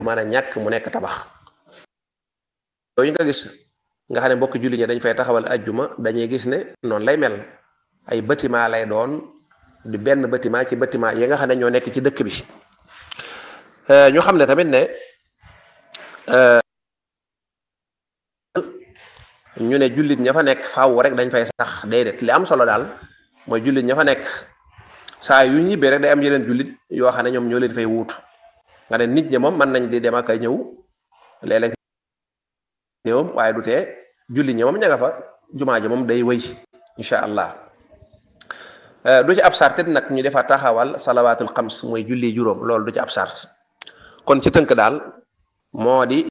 mën a ñàkk mu nekk tabax yooyu nga gis nga xam ne mbokki julli ñi dañ fay taxawal ajjuma dañuy gis ne noonu lay mel ay bâtiment lay doon di benn bâtiment ci bâtiment yi nga xam ne ñoo nekk ci dëkk bi ñu xam ne tamit ne ñu ne jullit ña fa nekk faaw rek dañ fay sax déedéet li am solo daal mooy jullit ña fa nekk saa yu ñibbee rek day am yeneen jullit yoo xam ne ñoom ñoo leen fay wuutu nga ne nit ñi moom mën nañ di dem ak a ñëw léeg-léeg ñëwam waaye du tee jullit ñi moom ña nga fa jumaa ji moom day wëy incha allah du ci ab sartit nag ñu defa taxawal salawaatul xams mooy julli juróom loolu du ci ab sart kon ci tënk daal moo di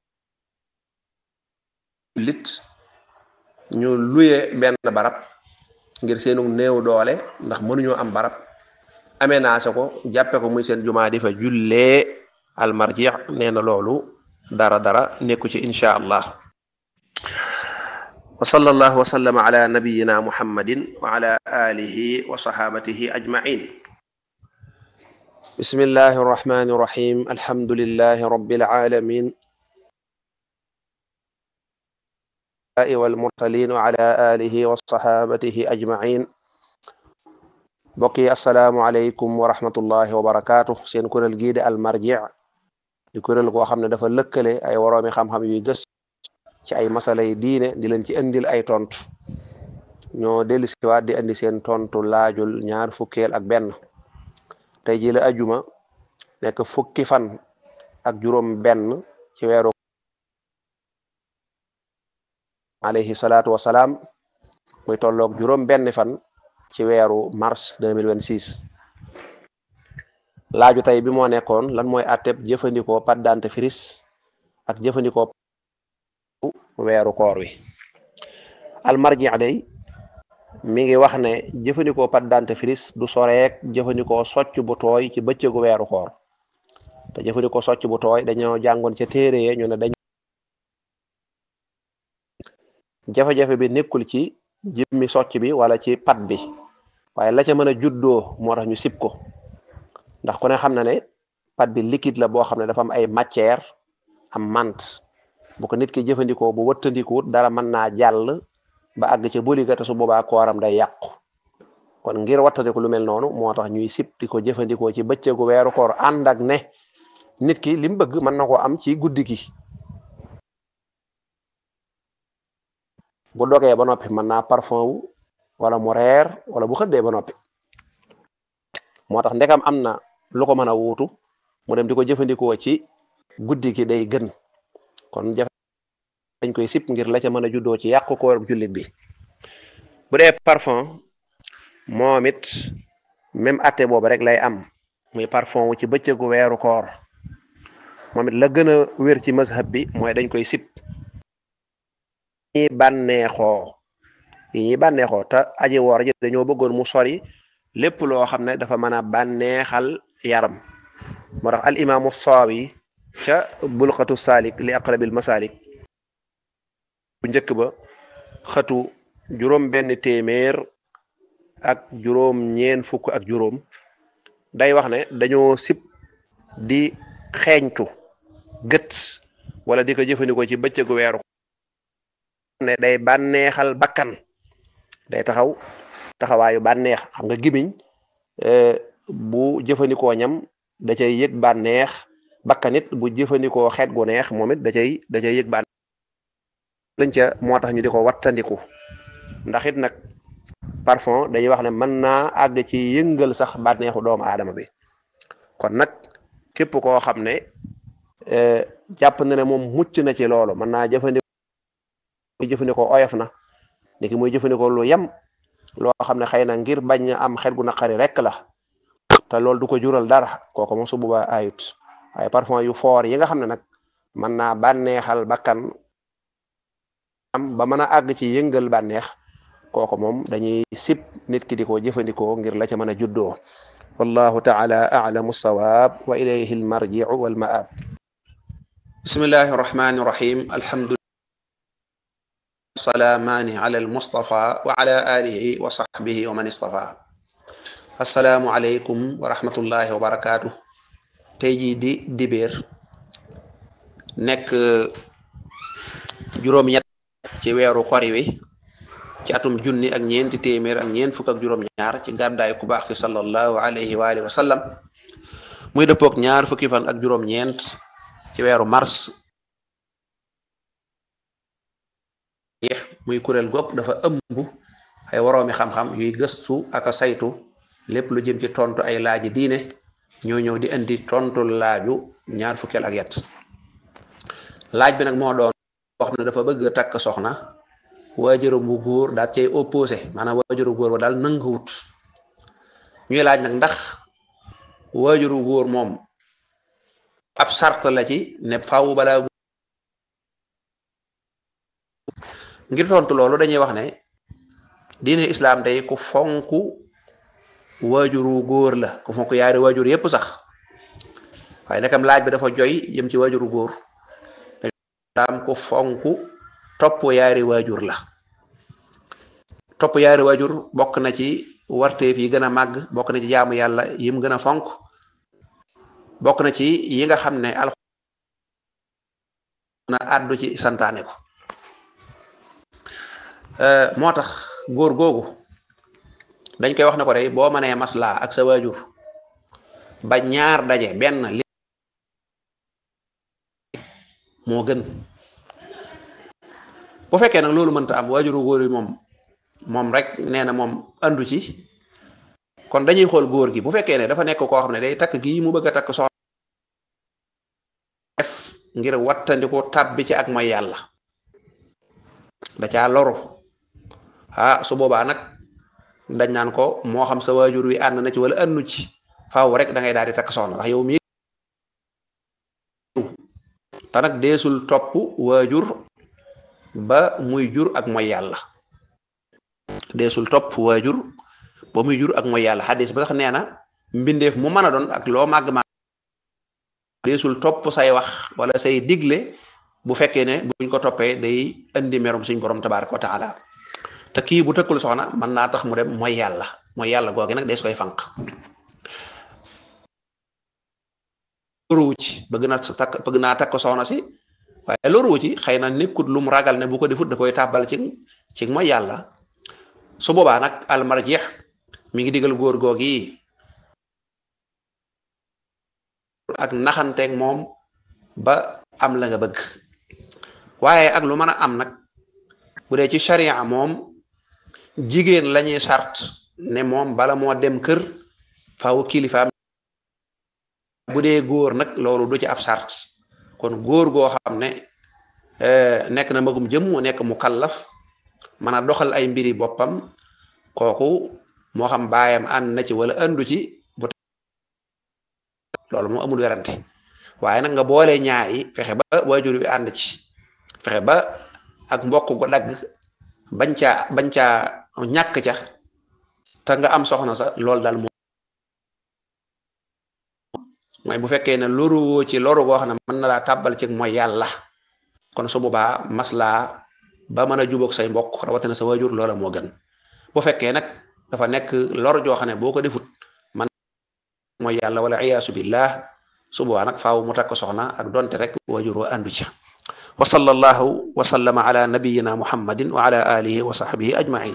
lit ñu luye benn barab ngir seenu néew doole ndax mënuñoo am barab aménagé ko jàppe ko muy seen jumaa di fa jullee almarji nee na loolu dara dara nekku ci insha allah wa sallallahu wa sallama ala nabiyina muhammadin wa ala alihi wa sahabatihi ajmain bismillahi arrahmani irrahim alhamdulillahi rabbil alamin والمرسلين وعلى آله وصحابته أجمعين بقي السلام عليكم ورحمة الله وبركاته سين كورل جيد المرجع di kuréel goo xam ne dafa lëkkale ay woroomi xam-xam yuy gës ci ay masala yi diine di leen ci indil ay tontu ñoo dellu siwaat di indi seen tontu laajul ñaar fukkeel ak benn tey ji la ajuma nekk fukki fan ak juróom benn ci weeru alayhi salaatu wasalaam muy tolloog juróom benn fan ci weeru mars 2026 laaju tey bi moo nekkoon lan mooy atteb jëfandikoo pâte dentifrice ak jëfandikoo weeru koor wi almarji day mi ngi wax ne jëfandikoo pâte dentifrice du soreek jëfandikoo socc bu tooy ci bëccëgu weeru koor te jëfandikoo socc bu tooy dañoo jàngoon ca téere ye ñu ne dañ jafe-jafe bi nekkul ci jëmmi socc bi wala ci pat bi waaye la ca mën a juddoo moo tax ñu sib ko ndax ku ne xam na ne pat bi liquide la boo xam ne dafa am ay matière am mant bu ko nit ki jëfandikoo bu wëttandikuwut dara mën naa jàll ba àgg ca boliga te su boobaa kooram day yàqu kon ngir wattandiku lu mel noonu moo tax ñuy sib di ko jëfandikoo ci bëccëgu weeru koor ànd ak ne nit ki li mu bëgg mën na koo am ci guddi gi bu dogee ba noppi mën naa parfum wu wala mu reer wala bu xëddee ba noppi moo tax ndekam am na lu ko mën a wuutu mu dem di ko jëfandikoo ci guddi gi day gën kon jafe dañ koy sip ngir la ca mën a juddoo ci yàqu koor jullit bi bu dee parfum moom it même atte boobu rek lay am muy parfum wu ci bëccëgu weeru koor moom it la gën a wér ci mazhab bi mooy dañ koy sip yi bànneexoo yi ñuy bànneexoo te aji woor ji dañoo bëggoon mu sori lépp loo xam ne dafa mën a bànneexal yaram moo tax al imaamu saawi ca bulqatu saalik li aqrabil masalik bu njëkk ba xatu juróom benn téeméer ak juróom ñeen fukk ak juróom day wax ne dañoo sib di xeeñtu gët wala di ko jëfandikoo ci bëccëgu weeru ne day bànneexal bakkan day taxaw taxawaayu bànneex xam nga gimiñ bu jëfandikoo ñam da cay yëg bànneex bakkan it bu jëfandikoo xeet gu neex moom it da cay da cay yëg bànneex lañ ca moo tax ñu di ko wattandiku ndax it nag parfum dañuy wax ne mën naa àgg ci yëngal sax bànneexu doomu aadama bi kon nag képp koo xam ne jàpp na ne moom mucc na ci loolu mën naa jëfandikoo muy jëfandikoo oyof na niki muy jëfandikoo lu yem loo xam ne xëy na ngir bañ am xet gu naqari rek la te loolu du ko jural dara kooku moom su boobaa ayut ay parfum yu foor yi nga xam ne nag mën naa bànneexal bakkan am ba mën a àgg ci yëngal bànneex kooku moom dañuy sib nit ki di ko jëfandikoo ngir la ca mën a juddoo wallahu taala a'lamu sawaab wa ilayhi almarji'u wal ma'ab bismillahi rahmani rahim alhamdulillah salaamaani ala almustafa wa ala alihi wa sahbihi wa man istafa assalaamu aleykum wa rahmatullahi wa barakaatu tey jii di dibéer nekk juróom-ñett ci weeru kori wi ci atum junni ak ñeenti téeméer ak ñeent fukk ak juróom-ñaar ci gàddaay ku baax ki sallallahu alayhi wa alihi wa sallam muy dëppook ñaar fukki fan ak juróom-ñeent ci weeru mars muy kuréel gopp dafa ëmb ay woroomi xam-xam yuy gëstu ak a saytu lépp lu jëm ci tontu ay laaji diine ñoo ñëw di indi tontu laaju ñaar fukkeel ak yet laaj bi nag moo doon boo xam ne dafa bëgg a takk soxna waajuram bu góor daal cay opposé maanaam waajuru góor ba daal nanguwut ñuy laaj nag ndax waajuru góor moom ab sart la ci ne faaw balaa ngir tontu loolu dañuy wax ne diine islam day ku fonk waajuru góor la ku fonk yaari waajur yépp sax waaye nakam laaj bi dafa joy jëm ci waajuru góor daam ku fonk topp yaari waajur la topp yaari waajur bokk na ci warteef yi gën a màgg bokk na ci jaamu yàlla yim gën a fonk bokk na ci yi nga xam ne al na àddu ci santaane ko moo tax góor googu dañ koy wax ne ko day boo mënee maslaa ak sa waajur ba ñaar daje benn li moo gën bu fekkee nag loolu mënta am waajuru góor yi moom moom rek nee na moom andu ci kon dañuy xool góor gi bu fekkee ne dafa nekk koo xam ne day takk gii mu bëgg a takk soxna def ngir wattandiku tàbbi ci ak mooy yàlla da caa loru ah su boobaa nag dañ naan ko moo xam sa waajur wi ànd na ci wala àndu ci faaw rek da ngay daal di takk soxna ndax yow mi te nag deesul topp waajur ba muy jur ak mooy yàlla deesul topp waajur ba muy jur ak mooy yàlla xadis ba sax nee na mbindeef mu mën a doon ak loo màgg ma deesul topp say wax wala say digle bu fekkee ne buñ ko toppee day indi merum suñ borom tabaraka wa taala te kii bu tëkkul soxna mën naa tax mu dem mooy yàlla mooy yàlla googi nag dees koy fànq loruwu ci bëgg na takk bëgg naa takk soxna si waaye loruwu ci xëy na nekkut lu mu ragal ne bu ko defut da koy tàbbal ci ci mooy yàlla su boobaa nag almarjeex mi ngi digal góor googi ak naxanteeg moom ba am la nga bëgg waaye ak lu mën a am nag bu dee ci sharia moom jigéen lañuy sart ne moom bala moo dem kër faaw kilifaam bu dee góor nag loolu du ci ab sart kon góor goo xam ne nekk na magum jëm mu nekk mu kallaf mën a doxal ay mbiri boppam kooku moo xam baayam ànd na ci wala àndu ci bu loolu moo amul werante waaye nag nga boole ñaari fexe ba waajur wi ànd ci fexe ba ak mbokk gu dagg bañ caa bañ caa ñàkk ca te nga am soxna sa loolu daal moom mooy bu fekkee ne loru woo ci loru goo xam ne mën na laa tàbbal ci mooy yàlla kon su boobaa maslaa ba mën a jubóog say mbokk rawatina sa waajur loola moo gën bu fekkee nag dafa nekk lor joo xam ne boo ko defut man mooy yàlla wala iyaasu billah su boobaa nag faaw mu takk soxna ak donte rek waajur wa àndu ca wa sallallahu wa sallama ala nabiyina muhammadin wa ala alihi wa sahbihi ajmain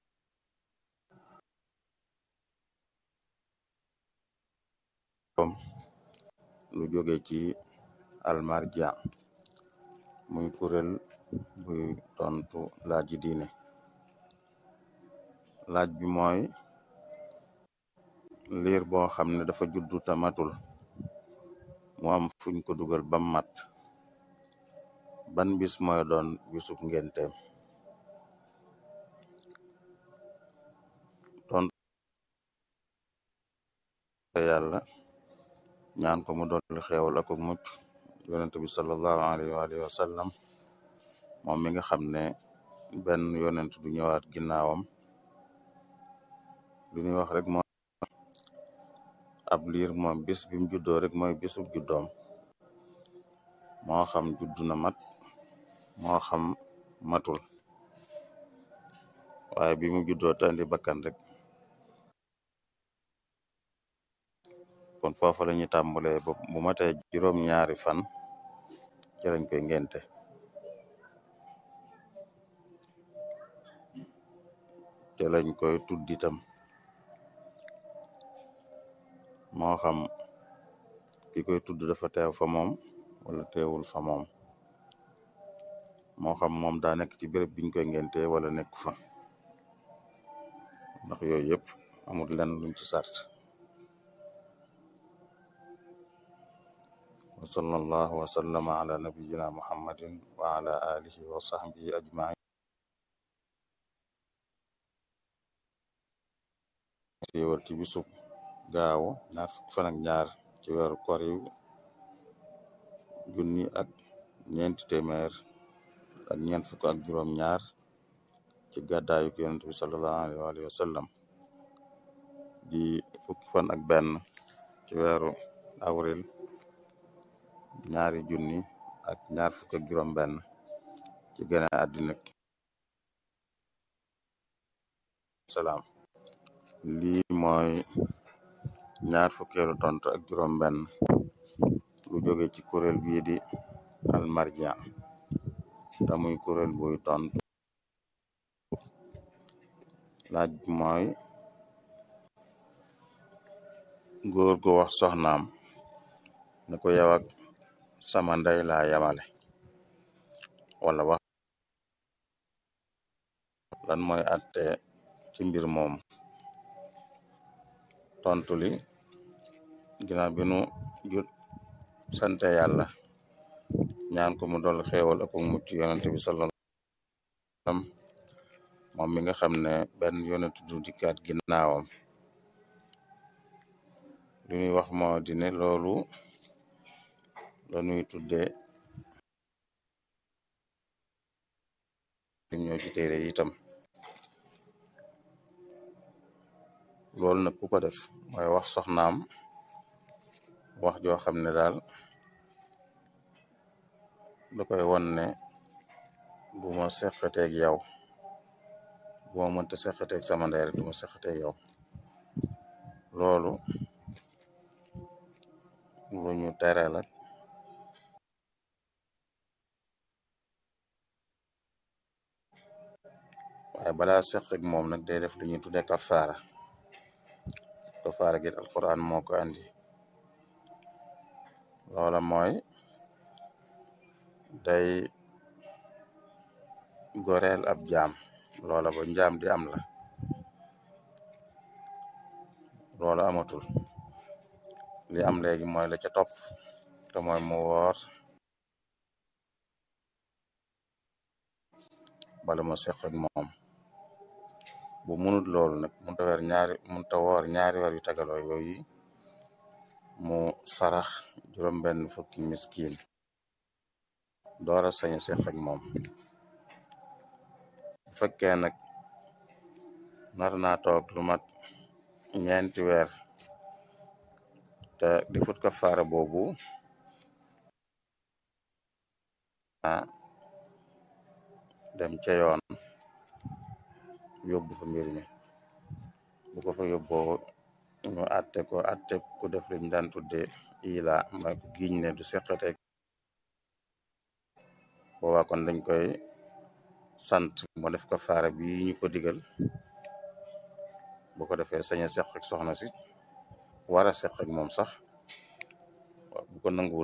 lu jóge ci almarja muy kuréel buy tontu laaji diine laaj bi mooy liir boo xam ne dafa juddu tamatul mu am fuñ ko dugal bam mat ban bis mooy doon bisub ngenteem tontu yàlla ñaan ko mu dolli xeewal ak mucc yonent bi sallallahu alayhi wa alihi wa sallam moom mi nga xam ne benn yonent du ñëwaat ginnaawam li ñuy wax rek mooy ab liir moom bis bi mu juddoo rek mooy bisub juddoom moo xam juddu na mat moo xam matul waaye bi mu juddoo tandi bakkan rek kon foofa la ñuy tàmbalee ba bu matee juróom ñaari fan ci lañ koy ngente ci lañ koy tudd itam moo xam ki koy tudd dafa teew fa moom wala teewul fa moom moo xam moom daa nekk ci béréb biñ koy ngente wala nekk fa ndax yooyu yëpp amul lenn luñ ci sart wa sallallahu wa sallama ala nabiyina muhammadin wa ala alihi wa sahbihi ajmain siiwal ci bisub gaaw ñaar fukki fan ak ñaar ci weeru kor yu junni ak ñeenti téeméer ak ñeent fukk ak juróom ñaar ci gàddaayu yonent bi sallallahu alayhi wa sallam di fukki fan ak benn ci weeru avril ñaari junni ak ñaar fukk ak juróom benn ci gane àddina salaam lii mooy ñaar fukkeelu tontu ak juróom benn lu jóge ci kuréel bii di almarja te muy kuréel buy tontu laaj bi mooy góor gu wax soxnaam ne ko yow ak sama ndey laa yamale wala wax lan mooy atte ci mbir moom tontu li ginnaaw bi nu jut sante yàlla ñaan ko mu dol xéewal ak mucc yonent bi sallallahu alayhi wasallam moom mi nga xam ne benn yonent du dikkaat ginnaawam li ñuy wax moo di ne loolu la ñuy tuddee li ñoo ci téere itam loolu nag ku ko def mooy wax soxnaam wax joo xam ne daal da koy won ne bu ma seqateeg yow bu ma mënta seqateeg sama ndey rek du ma seqateeg yow loolu lu ñu tere la waaye balaa seq ak moom nag day def lu ñuy tudde kafaara kafaara gi alquran moo ko andi loola mooy day goreel ab jaam loola ba njaam di am la loola amatul li am léegi mooy la ca topp te mooy mu woor bala ma seq ak moom bu munut loolu nag munta weer ñaari munta woor ñaari weer yu tagaloo yooyu mu sarax juróom benn fukki miskin doora sañ a seq ak moom bu fekkee nag nar naa toog lu mat ñeenti weer te defut kafaara boobu ah dem ca yoon yóbbu fa mbir mi bu ko fa yóbboo ñu atte ko atte ku def liñ daan tudde ila mooy ku giñ ne du seqateeg boobaa kon dañ koy sant mo def kafaara bi ñu ko digal bu ko defee sañ a seq ak soxna si war a seq ak moom sax bu ko nanguwut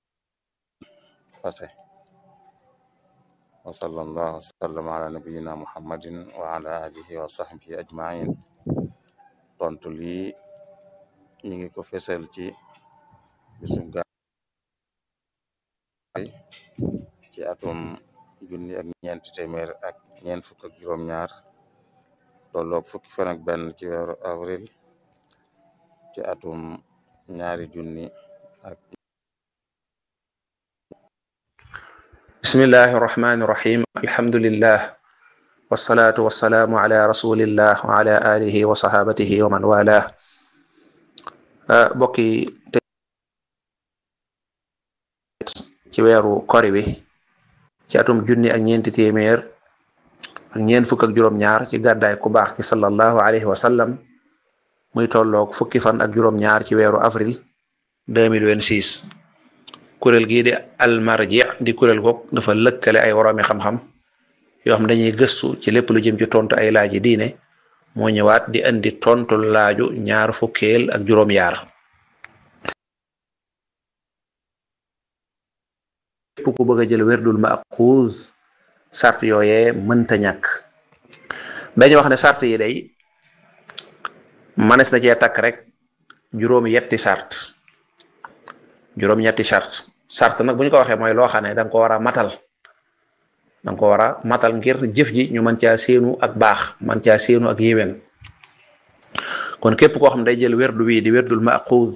fase wa sallallahu wa sallam ala nabiyina muhammadin wa ala alihi wa sahbihi ajmain tontu lii ñu ngi ko fesal ci bisub gaay ci atum junni ak ñeenti téeméer ak ñeent fukk ak juróom-ñaar tolloog fukki fan ak benn ci weeru avril ci atum ñaari junni ak bismillahi irrahmani irrahim alhamdulillah wasalaatu wasalaamu ala rasulillah wa ala alihi wa sahabatihi wa man wala bokki ci weeru kori wi ci atum junni ak ñeenti téeméer ak ñeent fukk ak juróom-ñaar ci gàddaay ku baax ki sallallahu alayhi wa sallam muy tolloog fukki fan ak juróom-ñaar ci weeru avril 2026 kuréel gii di almarji di kuréel goog dafa lëkkale ay woroomi xam-xam yoo xam dañuy gëstu ci lépp lu jëm ci tontu ay laaji diine moo ñëwaat di indi tontu laaju ñaar fukkeel ak juróom-yaar képp ku bëgg a jël werdul maxuuz sart yooyee mënta ñàkk dañu wax ne sart yi day manes na cee takk rek juróom yetti sart juróom ñetti sart sart nag bu ñu ko waxee mooy loo xam ne da nga ko war a matal da nga ko war a matal ngir jëf ji ñu mën caa séenu ak baax mën caa séenu ak yéwén kon képp koo xam day jël werdu wi di werdul maxuuz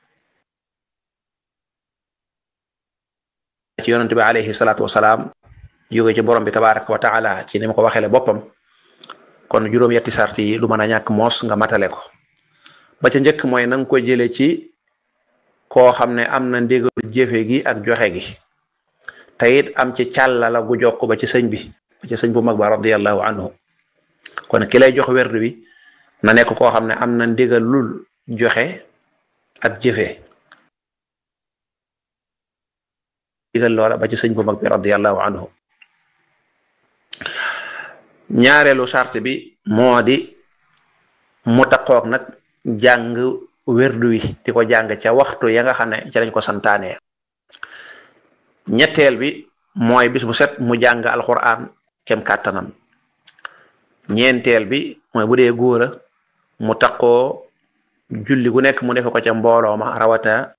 ci yonente bi alayhi salaatu wasalaam jóge ci borom bi tabaraka wa taala ci ni ma ko waxeele boppam kon juróom-yetti sart yi du mën a ñàkk moos nga matale ko ba ca njëkk mooy na nga ko jële ci koo xam ne am na ndigal jëfe gi ak joxe gi te it am ci càllala gu jokk ba ci sëñ bi ba ci sëñ bu mag ba radiallahu anhu kon ki lay jox werdu wi na nekk koo xam ne am na ndigal lul joxe ak jëfe digal loola ba ci sëñ bu mag bi radiallahu anhu ñaareelu sart bi moo di mu taqoog nag jàng werdu wi di ko jàng ca waxtu ya nga xam ne ca lañ ko santaanee ñetteel bi mooy bis bu set mu jàng alquran kem kàttanam ñeenteel bi mooy bu dee góora mu taqoo julli gu nekk mu defe ko ca mbooloo ma rawata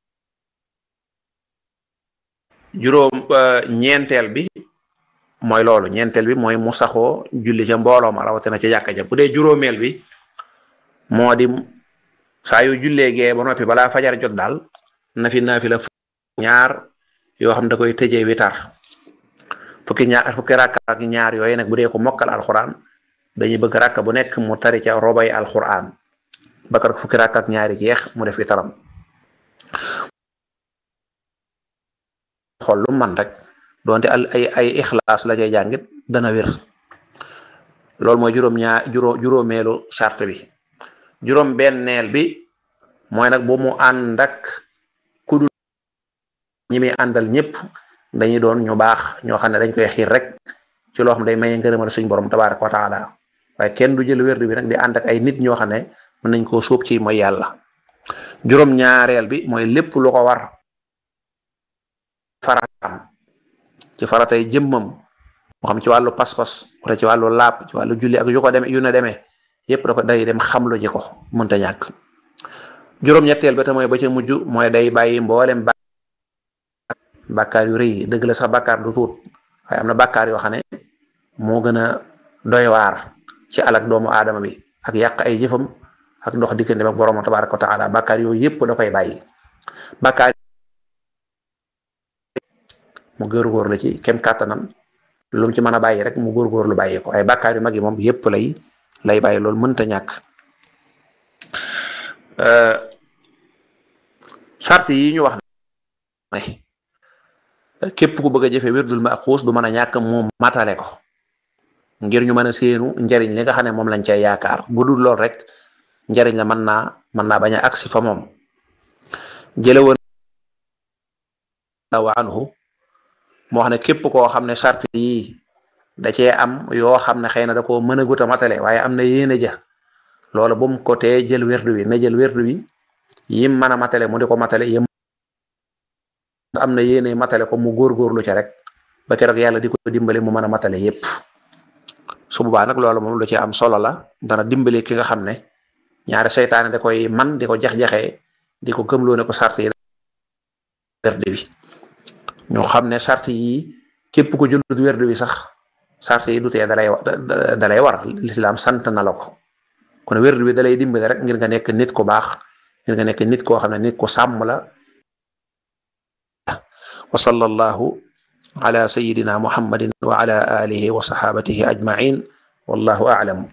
juróom ñeenteel bi mooy loolu ñeenteel bi mooy mu saxoo julli ca mbooloo ma rawatina ca jàkka ja bu dee juróomeel bi moo di saa yu jullee gee ba noppi balaa fajar jot daal na fi naa fi la ñaar yoo xam da koy tëjee witar fukki ñaar fukki rakka ak ñaar yooyu nag bu dee ko mokkal alxuraan dañuy bëgg rakka bu nekk mu tari ca robay alxuraan bakar fukki rakka ak ñaari jeex mu def witaram xool lu man rek donte al ay ay ixlaas la cay jàngit dana wér loolu mooy juróom ñaar juróom juróomeelu charte bi juróom benneel bi mooy nag bu mu ànd ak ku dul ñi muy àndal ñëpp dañuy doon ñu baax ñoo xam ne dañ koy xiir rek ci loo xam day maye ngërëmal suñ borom tabaraka wa taala waaye kenn du jël wérdu bi nag di ànd ak ay nit ñoo xam ne mën nañ koo sóob ci mooy yàlla juróom ñaareel bi mooy lépp lu ko war faratam ci faratay jëmmam moo xam ci wàllu pas-pas wala ci wàllu laab ci wàllu julli ak yu ko demee yu na demee yépp da ko day dem xamlu ji ko mënta ñàkk juróom-ñetteel ba te mooy ba ca mujj mooy day bàyyi mboolem bàkkaar yu rëy dëgg la sax bàkkaar du tuut waaye am na bàkkaar yoo xam ne moo gën a doy waar ci alak doomu aadama bi ak yàq ay jëfam ak dox diggante ak borom tabaraka wa taala bàkkaar yooyu yépp da koy bàyyi bàkkaar mu góorgóor la ci kem kàttanam lu mu ci mën a bàyyi rek mu góorgóor lu bàyyi ko ay bàkkaar yu mag yi moom yépp lay lay bàyyi loolu mënta ñàkk sart yi ñu wax ne képp ku bëgg a jëfe wirdul maxuus du mën a ñàkk mu matale ko ngir ñu mën a séenu njariñ li nga xam ne moom lañ cay yaakaar bu dul lool rek njariñ la mën naa mën naa bañ a agsi fa moom jële woon wa anhu moo xam ne képp koo xam ne sart yi da cee am yoo xam ne xëy na da koo mën a gut a matale waaye am na yéene ja loolu bu mu ko tee jël werdu wi na jël werdu wi yim mën a matale mu di ko matale yim am na yéene matale ko mu góorgóorlu ca rek ba keroog yàlla di ko dimbale mu mën a matale yépp su boobaa nag loolu moom lu ci am solo la dana dimbale ki nga xam ne ñaari seytaane da koy man di ko jax-jaxee di ko gëmloo ne ko sart yi werdu wi ñu xam ne sart yi képp ko jëlut werdu wi sax sart yi du tee dalay dalay war lislaam sant na la ko kon werdu wi dalay dimbale rek ngir nga nekk nit ku baax ngir nga nekk nit koo xam ne nit ku sàmm la wa sallallahu ala sayidina muhammadin wa ala alihi wa sahabatihi ajmain wallahu a'lam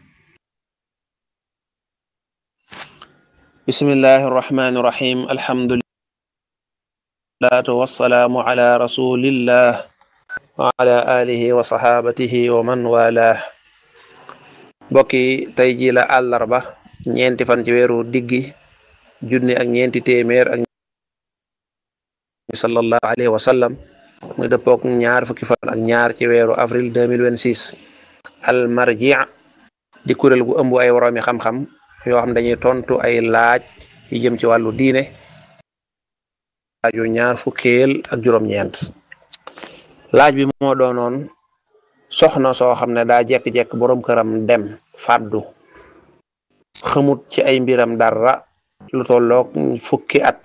bismillahi arrahmani irrahim alhamdulillah wassalaamu ala rasulillah wa ala alihi wa sahabatihi wa man walah mbokki tey ji la àllarba ñeenti fan ci weeru diggi junni ak ñeenti téeméer ak sallallahu alayhi wa sallam muy dëppook ñaar fukki fan ak ñaar ci weeru avril 2026 al marji di kuréel gu ëmb ay woroomi xam-xam yoo xam dañuy tontu ay laaj yi jëm ci wàllu diine laaju ñaar fukkeel ak juróom-ñeent laaj bi moo doonoon soxna soo xam ne daa jekk-jekk boroom këram dem fàddu xamut ci ay mbiram dara lu tolloog fukki at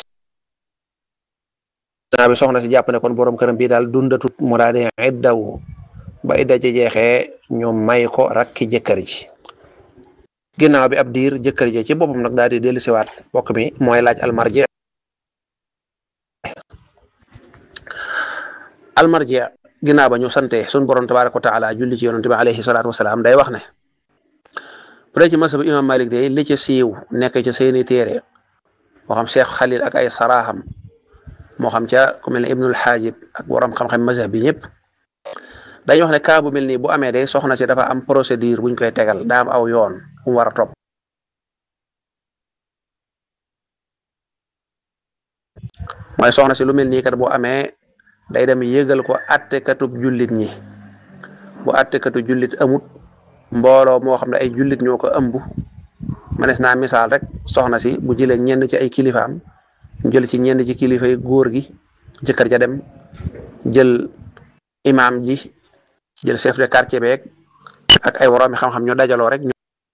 naa bi soxna si jàpp ne kon boroom këram bii daal dundatut mu daa di iddawu ba idda ci jeexee ñu may ko rakki jëkkër ji ginnaaw bi ab diir jëkkër ji ci boppam nag daal di dellu siwaat bokk mi mooy laaj almarji almarji ginnaaw ba ñu sante sun borom tabaraka wa taala julli ci yonente bi alayhi salaatu wasalaam day wax ne bu dee ci masab imam malik day li ci siiw nekk ci seeni téere moo xam cheikh xalil ak ay saraaxam moo xam ca ku mel ne ibnul xaajib ak borom xam-xam mazhab bi ñëpp dañuy wax ne cas bu mel nii bu amee day soxna si dafa am procédure buñ koy tegal daa am aw yoon fu mu war a topp mooy soxna si lu mel nii kat bu amee day dem yëgal ko attekatub jullit ñi bu attekatu jullit amut mbooloo moo xam ne ay jullit ñoo ko ëmb manes naa misaal rek soxna si bu jëlee ñenn ci ay kilifaam jël ci ñenn ci kilifa yi góor gi jëkkër ja dem jël imaam ji jël chef de quartier beeg ak ay woroomi xam-xam ñu dajaloo rek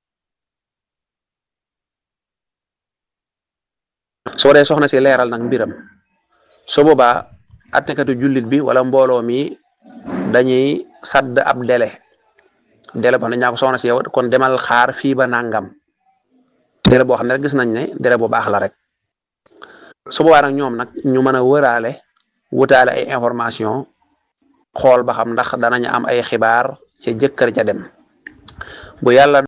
soo dee soxna si leeral nag mbiram su boobaa attekatu jullit bi wala mbooloo mi dañuy sadd ab délai délai boo xam ne ñaa ko soxna si yow kon demal xaar fii ba nangam délai boo xam ne rek gis nañ ne délai bu baax la rek su boobaa nag ñoom nag ñu mën a wëraale wutaale ay information xool ba xam ndax danañ am ay xibaar ca jëkkër ja dem bu yàlla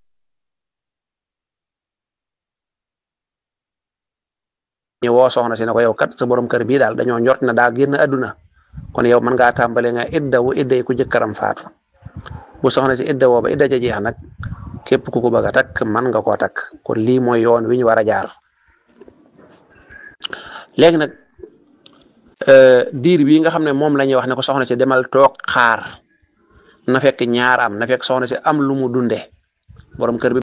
ñu woo soxna si ne ko yow kat sa borom kër bii daal dañoo njort na daa génn àdduna kon yow mën ngaa tàmbale nga iddawu idday ku jëkkëram faatu bu soxna si iddawoo ba idda ca jeex nag képp ku ko bëgg a takk mën nga koo takk kon lii mooy yoon wi ñu war a jaar léegi nag diir bii nga xam ne moom la ñuy wax ne ko soxna si demal toog xaar na fekk ñaar am na fekk soxna si am lu mu dunde borom kër bi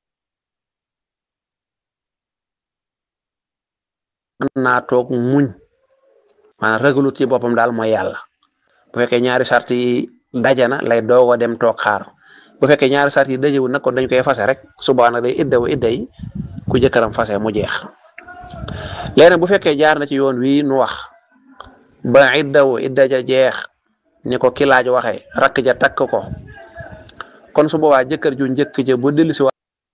mën naa toog muñ maanaam ragalut ci boppam daal mooy yàlla bu fekkee ñaari sart yi dajana lay doog a dem toog xaar bu fekkee ñaari sart yi dajewul nag kon dañ koy fase rek suba nag day iddawu idda yi ku jëkkëram fase mu jeex léegi nag bu fekkee jaar na ci yoon wi nu wax ba iddawu idda ja jeex ni ko ki laaj waxee rakk ja takk ko kon su boobaa jëkkër ju njëkk ja bu dellu si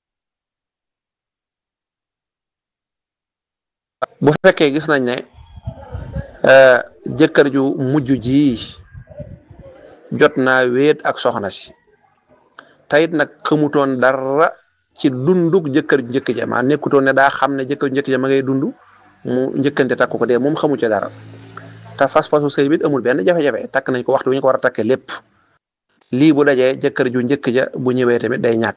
bu fekkee gis nañ ne jëkkër ju mujj ji jot naa wéet ak soxna si tayit nag xamutoon dara ci dunduk jëkkër ju njëkk ja maa nekkutoon ne daa xam ne jëkkër ju njëkk ja ma ngay dund mu njëkkante takk ko dee moom xamu ci dara te fas-fasu sëy bit amul benn jafe-jafe takk nañ ko waxtu wi ñu ko war a takkee lépp lii bu dajee jëkkër ju njëkk ja bu ñëwee tamit day ñàkk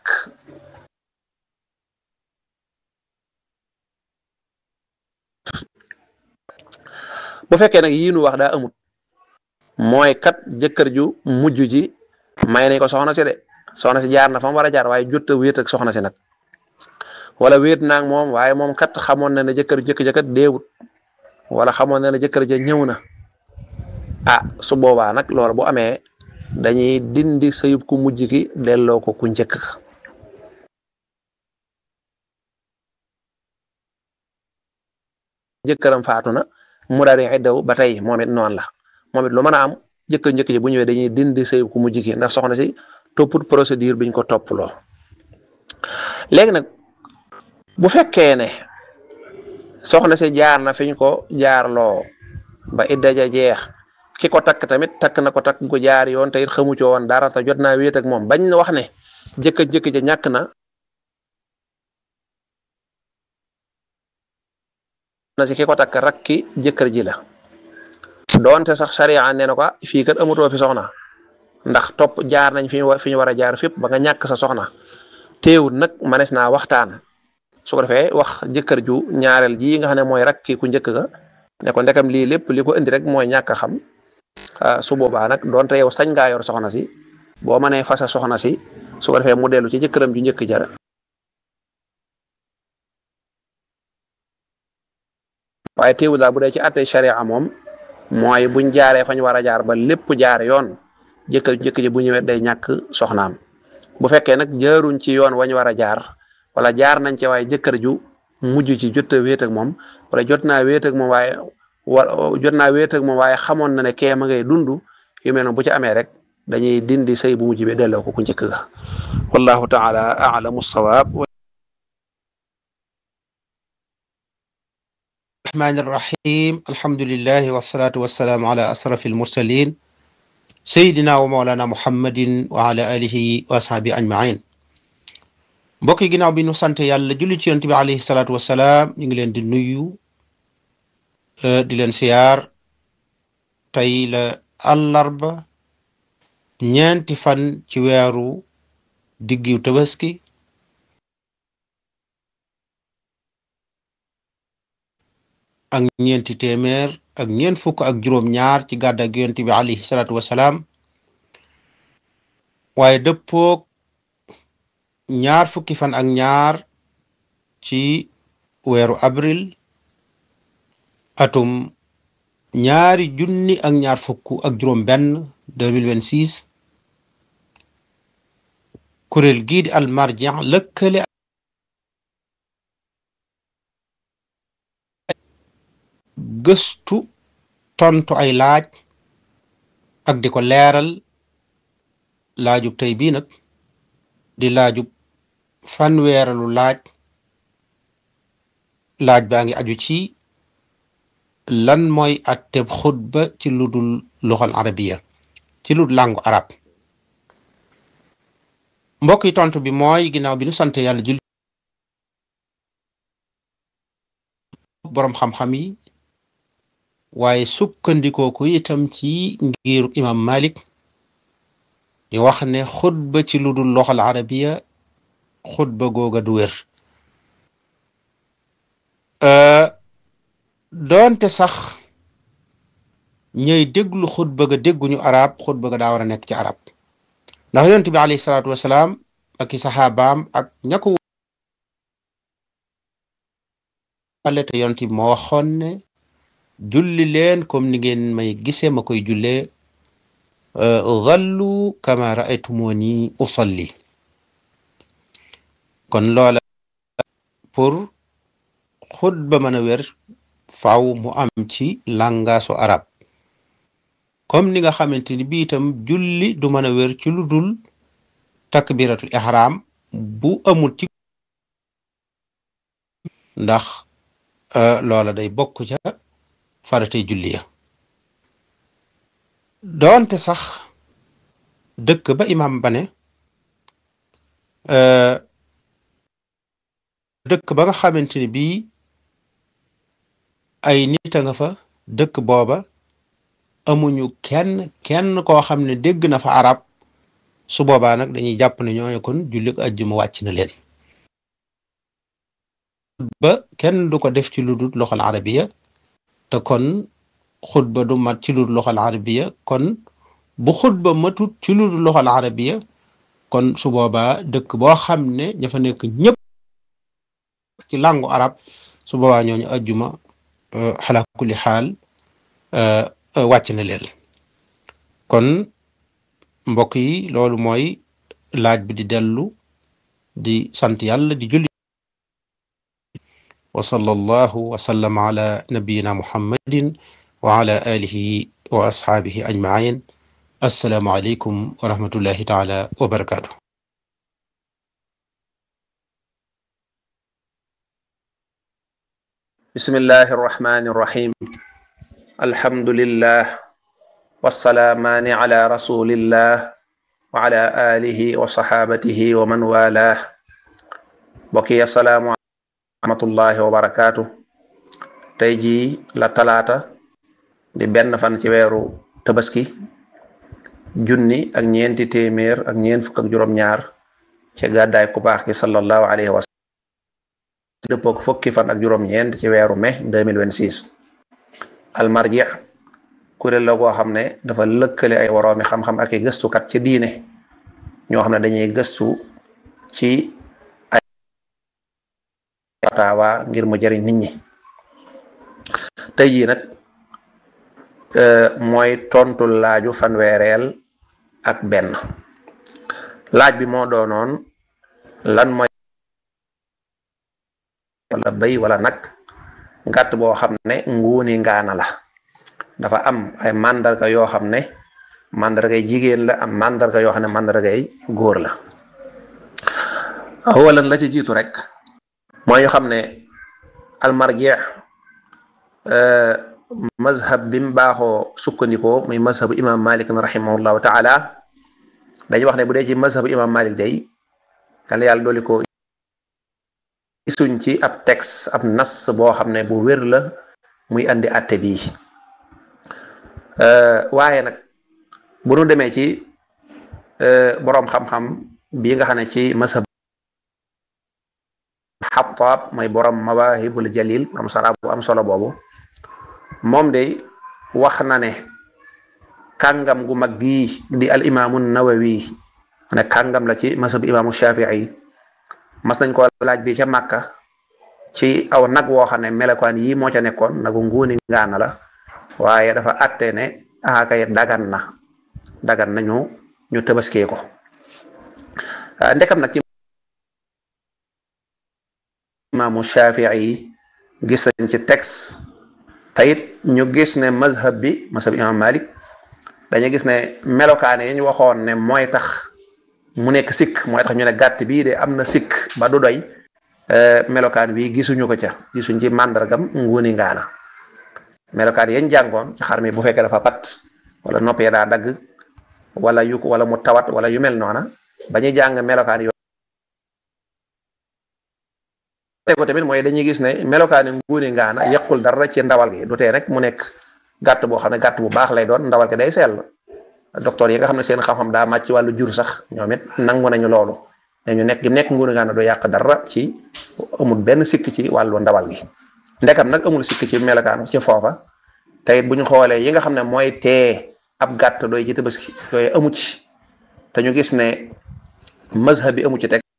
bu fekkee nag yii nu wax daa amut mooy kat jëkkër ju mujj ji may nañ ko soxna si de soxna si jaar na fa mu war a jaar waaye jot a wéet ak soxna si nag wala wéet naag moom waaye moom kat xamoon na ne jëkkër jëkk ja kat deewut wala xamoon na ne jëkkër ja ñëw na ah su boobaa nag loolu bu amee dañuy dindi sëyub ku mujj ki delloo ko ku njëkk ka jëkkëram faatu na mu daal di iddaw ba tey moom it noonu la moom it lu mën a am jëkkër njëkk ji bu ñëwee dañuy dindi sëyub ku mujj ki ndax soxna si topput procédure biñ ko topploo léegi nag bu fekkee ne soxna si jaar na fiñ ko jaarloo ba idda ja jeex ki ko takk tamit takk na ko takk ko jaar yoon te it xamu ci woon dara te jot naa wéet ak moom bañ na wax ne jëkk jëkk ja ñàkk na na si ki ko takk rakki jëkkër ji la doonte sax sariya nee na ko fii kat amutoo fi soxna ndax topp jaar nañ fi ñu fi ñu war a jaar fépp ba nga ñàkk sa soxna teewut nag manes naa waxtaan su ko defee wax jëkkër ju ñaareel ji nga xam ne mooy rakki ku njëkk ga ne ko ndekam lii lépp li ko indi rek mooy ñàkk a xam su boobaa nag donte yow sañ ngaa yor soxna si boo mënee fasa soxna si su ko defee mu dellu ci jëkkëram ju njëkk jara waaye teewul daal bu dee ci àttee sharia moom mooy buñ jaaree fañ war a jaar ba lépp jaar yoon jëkkër jëkk ji bu ñëwee day ñàkk soxnaam bu fekkee nag jaaruñ ci yoon wañ war a jaar wala jaar nañ ci waaye jëkkër ju mujj ci jot a wéet ak moom wala jot naa wéet ak moom waaye wa jot naa wéet ak moom waaye xamoon na ne kee ma ngay dund yu mel noonu bu ci amee rek dañuy dindi sëy bu mujj bi delloo ko ku njëkk ga wallahu taala a'lamu sawaab الرحمن الرحيم الحمد لله والصلاة والسلام على أشرف المرسلين سيدنا ومولانا محمد وعلى آله وأصحابه أجمعين mbokk yi ginnaaw bi nu sant yàlla julli ci yonent bi alayhi salaatu wasalaam ñu ngi leen di nuyu di leen siyaar tey la àllarba ñeenti fan ci weeru diggiw tabaski ak ñeenti téeméer ak ñeent fukk ak juróom ñaar ci gàddag yonent bi alayhi salaatu wasalaam waaye dëppoog ñaar fukki fan ak ñaar ci weeru avril atum ñaari junni ak ñaar fukk ak juróom benn 2026 kuréel gii di almarjan lëkkale gëstu tontu ay laaj ak di ko leeral laajub tey bii nag di laajub fanweeralu laaj laaj baa ngi aju ci lan mooy atteb xutba ci lu dul luxal arabiya ci lu làngu arab mbokk yi tontu bi mooy ginnaaw bi nu sant yàlla julli boroom xam-xam yi waaye sukkandikoo ko itam ci ngiru imam malik di wax ne xutba ci lu dul loxal arabiya xutba googa du wér doonte sax ñëy déglu xutba ga dégguñu arab xutba ga daa war a nekk ci arab ndax yonent bi alayhi salaatu wasalaam ak i saxaabaam ak ña ko wale te yonent bi moo waxoon ne julli leen comme ni ngeen may gisee ma koy jullee zallu kama raaytumuni usalli kon loola pour xutba mën a wér faaw mu am ci langaasu arab comme ni nga xamante ni bi itam julli du mën a wér ci lu dul takbiratul ihram bu amul ci ndax loola day bokk ca faratay julli ya doonte sax dëkk ba imam ba ne dëkk ba nga xamante ni bii ay nit a nga fa dëkk booba amuñu kenn kenn koo xam ne dégg na fa arab su boobaa nag dañuy jàpp ne ñooñu kon julli ajjuma wàcc na leen ba kenn du ko def ci lu dul loxal arabiya te kon xutba du mat ci lu dul loxal arabiya kon bu xutba matut ci lu dul loxal arabiya kon su boobaa dëkk boo xam ne ña fa nekk ñëpp ci làngu arab su boobaa ñooñu ajjuma xala kulli xaal wàcc na leen kon mbokk yi loolu mooy laaj bi di dellu di sant yàlla di julli wa sallallahu wa sallam ala nabiyina muhammadin wa ala alihi wa ashaabihi ajmain assalaamu aleykum wa rahmatullahi taala wa barakaatu bismillahi arrahmani irrahim alhamdulillah wassalaamaani ala rasulillah wa ala alihi wa saxaabatihi wa man walah mbokk yi assalaamu rahmatullahi wa barakaatu tey jii la talaata di benn fan ci weeru tabaski junni ak ñeenti téeméer ak ñeent fukk ak juróom-ñaar ci gàddaay ku baax gi sallallahu alayhi wa sallam dëppook fukki fan ak juróom-ñeent ci weeru mai 2026 almarji kuréel la goo xam ne dafa lëkkale ay woroomi xam-xam ak i gëstukat ci diine ñoo xam ne dañuy gëstu ci ay fatawa ngir mu jëriñ nit ñi tey jii nag mooy tontu laaju fanweereel ak benn laaj bi moo doonoon lan mooy wala béy wala nag gàtt boo xam ne nguuni ngaana la dafa am ay màndarga yoo xam ne màndargay jigéen la am màndarga yoo xam ne màndargay góor la awalan la ci jiitu rek mooy ñu xam ne almarji mazhab bi mu baaxoo sukkandikoo muy mazhabu imam malik rahimahullahu taala dañuy wax ne bu dee ci mazhabu imam malik day yàlla yàlla dooli ko gisuñ ci ab texte ab nas boo xam ne bu wér la muy andi atte bii waaye nag bu nu demee ci boroom xam-xam bii nga xam ne ci mazhab xataab mooy borom mawahibul jalil borom sara bu am solo boobu moom de wax na ne kàngam gu mag gii di al imaamu nawawi ne kàngam la ci masab imaamu shafii mas nañ ko laaj bi ca màkka ci aw nag woo xam ne melokaan yii moo ca nekkoon nagu nguuni ngaana la waaye dafa atte ne akay dagan na dagan na ñu ñu tëbaskee ko ndekam nag ci imaamu shafii gis nañ ci texte tayit ñu gis ne mazhab bi mazhab imam malik dañu gis ne melokaane yi ñu waxoon ne mooy tax mu nekk sikk mooy tax ñu ne gàtt bii de am na sikk ba du doy melokaan bi gisuñu ko ca gisuñ ci màndargam nguuni ngaana melokaan yañ jàngoon ci xar mi bu fekkee dafa pat wala nopp ya daa dagg wala yu wala mu tawat wala yu mel noona ba ñuy jàng melokaan yo ko tamit mooy dañuy gis ne melokaani nguuni ngaana yàqul dara ci ndawal gi du tee rek mu nekk gàtt boo xam ne gàtt bu baax lay doon ndawal gi day sell docteur yi nga xam ne seen xam-xam daa màcc ci wàllu jur sax ñoom it nangu nañu loolu dañu nekk gi nekk nguuni ngaana du yàq dara ci amul benn sikk ci wàllu ndawal gi ndekam nag amul sikk ci melokaanu ci foofa te it bu ñu xoolee yi nga xam ne mooy tee ab gàtt doy ci tabaski yooyu amu ci te ñu gis ne mazhab bi amu ci teg